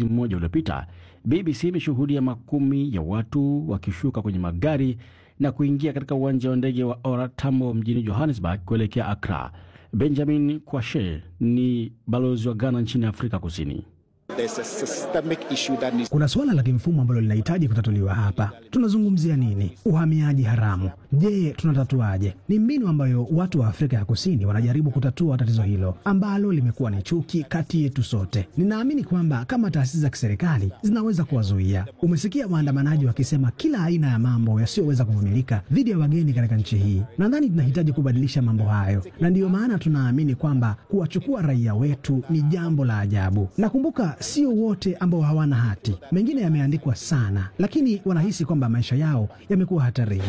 mwezi mmoja uliopita, BBC imeshuhudia makumi ya watu wakishuka kwenye magari na kuingia katika uwanja wa ndege wa Ora Tambo mjini Johannesburg kuelekea Accra. Benjamin Kwashe ni balozi wa Ghana nchini Afrika Kusini. Kuna suala la kimfumo ambalo linahitaji kutatuliwa hapa. Tunazungumzia nini? Uhamiaji haramu. Je, tunatatuaje? Ni mbinu ambayo watu wa Afrika ya Kusini wanajaribu kutatua tatizo hilo ambalo limekuwa ni chuki kati yetu sote. Ninaamini kwamba kama taasisi za kiserikali zinaweza kuwazuia. Umesikia waandamanaji wakisema kila aina ya mambo yasiyoweza kuvumilika dhidi ya wageni katika nchi hii. Nadhani tunahitaji kubadilisha mambo hayo, na ndiyo maana tunaamini kwamba kuwachukua raia wetu ni jambo la ajabu. Nakumbuka sio wote ambao hawana hati, mengine yameandikwa sana, lakini wanahisi kwamba maisha yao yamekuwa hatarini.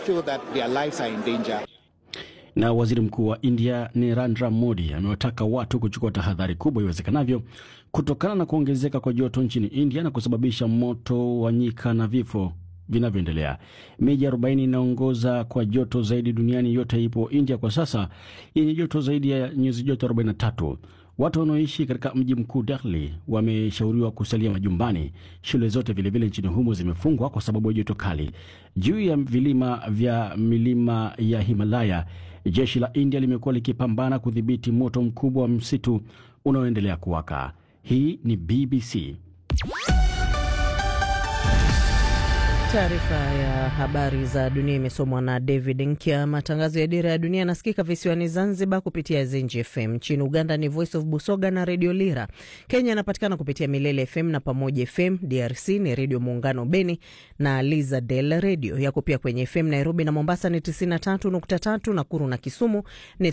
Na waziri mkuu wa India Narendra Modi amewataka watu kuchukua tahadhari kubwa iwezekanavyo kutokana na kuongezeka kwa joto nchini India na kusababisha moto wa nyika na vifo vinavyoendelea. Miji 40 inaongoza kwa joto zaidi duniani yote ipo India kwa sasa yenye joto zaidi ya nyuzi joto 43. Watu wanaoishi katika mji mkuu Delhi wameshauriwa kusalia majumbani. Shule zote vilevile nchini humo zimefungwa kwa sababu ya joto kali. Juu ya vilima vya milima ya Himalaya, jeshi la India limekuwa likipambana kudhibiti moto mkubwa wa msitu unaoendelea kuwaka. Hii ni BBC. Taarifa ya habari za dunia imesomwa na David Nkya. Matangazo ya Dira ya Dunia yanasikika visiwani Zanzibar kupitia Zenji FM. Nchini Uganda ni Voice of Busoga na Redio Lira. Kenya inapatikana kupitia Milele FM na Pamoja FM. DRC ni Redio Muungano Beni na Liza Del Redio. Yako pia kwenye FM Nairobi na Mombasa ni 93.3, Nakuru na Kisumu ni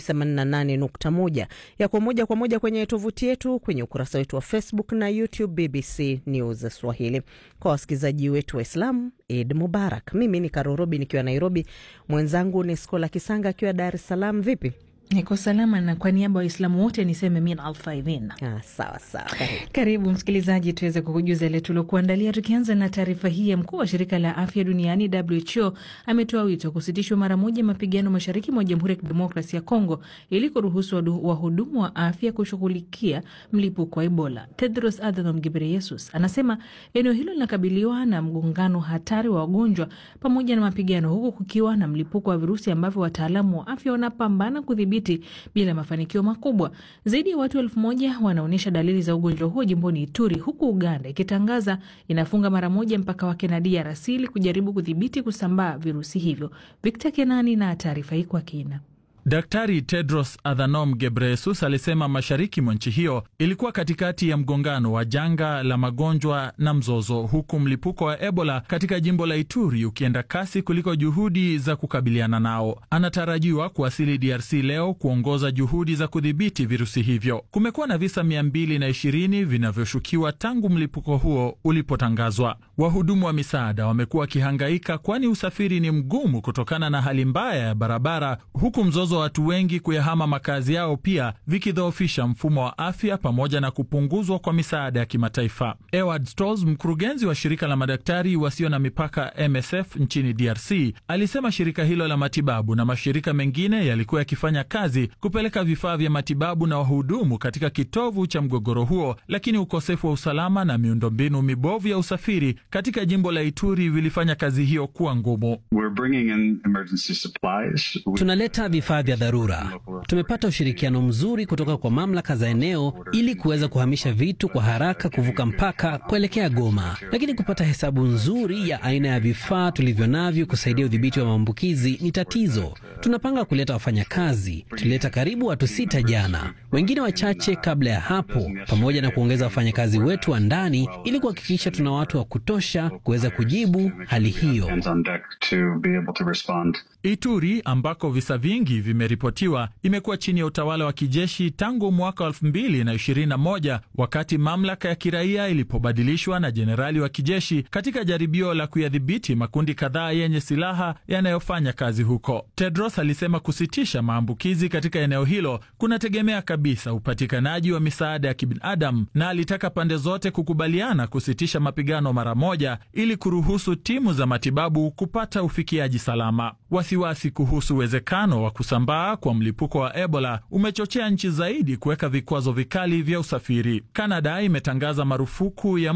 88.1. Yako moja kwa moja kwenye tovuti yetu, kwenye ukurasa wetu wa Facebook na YouTube BBC News Swahili. Kwa wasikilizaji wetu Waislamu Eid Mubarak. Mimi ni Karorobi nikiwa Nairobi, mwenzangu ni Skola Kisanga akiwa Dar es Salaam. Vipi? Niko salama na kwa niaba ya Waislamu wote niseme min alfaidhin. Ah, sawa sawa. Karibu msikilizaji, tuweze kukujuza ile tuliokuandalia, tukianza na taarifa hii ya mkuu wa shirika la afya duniani WHO ametoa wito kusitishwa mara moja mapigano mashariki mwa Jamhuri ya Kidemokrasia ya Kongo ili kuruhusu wahudumu wa afya kushughulikia mlipuko wa Ebola. Tedros Adhanom Ghebreyesus anasema eneo hilo linakabiliwa na mgongano hatari wa wagonjwa pamoja na mapigano, huku kukiwa na mlipuko wa virusi ambavyo wataalamu wa afya wanapambana kudhibiti bila mafanikio makubwa. Zaidi ya watu elfu moja wanaonyesha dalili za ugonjwa huo jimboni Ituri, huku Uganda ikitangaza inafunga mara moja mpaka wake na DRC ili kujaribu kudhibiti kusambaa virusi hivyo. Victor Kenani na taarifa hii kwa kina. Daktari Tedros Adhanom Ghebreyesus alisema mashariki mwa nchi hiyo ilikuwa katikati ya mgongano wa janga la magonjwa na mzozo, huku mlipuko wa Ebola katika jimbo la Ituri ukienda kasi kuliko juhudi za kukabiliana nao. Anatarajiwa kuwasili DRC leo kuongoza juhudi za kudhibiti virusi hivyo. Kumekuwa na visa 220 vinavyoshukiwa tangu mlipuko huo ulipotangazwa. Wahudumu wa misaada wamekuwa wakihangaika, kwani usafiri ni mgumu kutokana na hali mbaya ya barabara, huku mzozo watu wengi kuyahama makazi yao pia vikidhoofisha mfumo wa afya pamoja na kupunguzwa kwa misaada ya kimataifa. Eward Stolz, mkurugenzi wa shirika la madaktari wasio na mipaka MSF nchini DRC, alisema shirika hilo la matibabu na mashirika mengine yalikuwa yakifanya kazi kupeleka vifaa vya matibabu na wahudumu katika kitovu cha mgogoro huo, lakini ukosefu wa usalama na miundombinu mibovu ya usafiri katika jimbo la Ituri vilifanya kazi hiyo kuwa ngumu. Tunaleta vifaa vya dharura. Tumepata ushirikiano mzuri kutoka kwa mamlaka za eneo ili kuweza kuhamisha vitu kwa haraka kuvuka mpaka kuelekea Goma, lakini kupata hesabu nzuri ya aina ya vifaa tulivyo navyo kusaidia udhibiti wa maambukizi ni tatizo. Tunapanga kuleta wafanyakazi. Tulileta karibu watu sita jana, wengine wachache kabla ya hapo, pamoja na kuongeza wafanyakazi wetu wa ndani ili kuhakikisha tuna watu wa kutosha kuweza kujibu hali hiyo. Ituri ambako visa vingi vimeripotiwa imekuwa chini ya utawala wa kijeshi tangu mwaka wa 2021 wakati mamlaka ya kiraia ilipobadilishwa na jenerali wa kijeshi katika jaribio la kuyadhibiti makundi kadhaa yenye silaha yanayofanya kazi huko. Tedros alisema kusitisha maambukizi katika eneo hilo kunategemea kabisa upatikanaji wa misaada ya kibinadamu, na alitaka pande zote kukubaliana kusitisha mapigano mara moja ili kuruhusu timu za matibabu kupata ufikiaji salama. Wasiwasi kuhusu uwezekano wa kusambaa kwa mlipuko wa Ebola umechochea nchi zaidi kuweka vikwazo vikali vya usafiri. Kanada imetangaza marufuku ya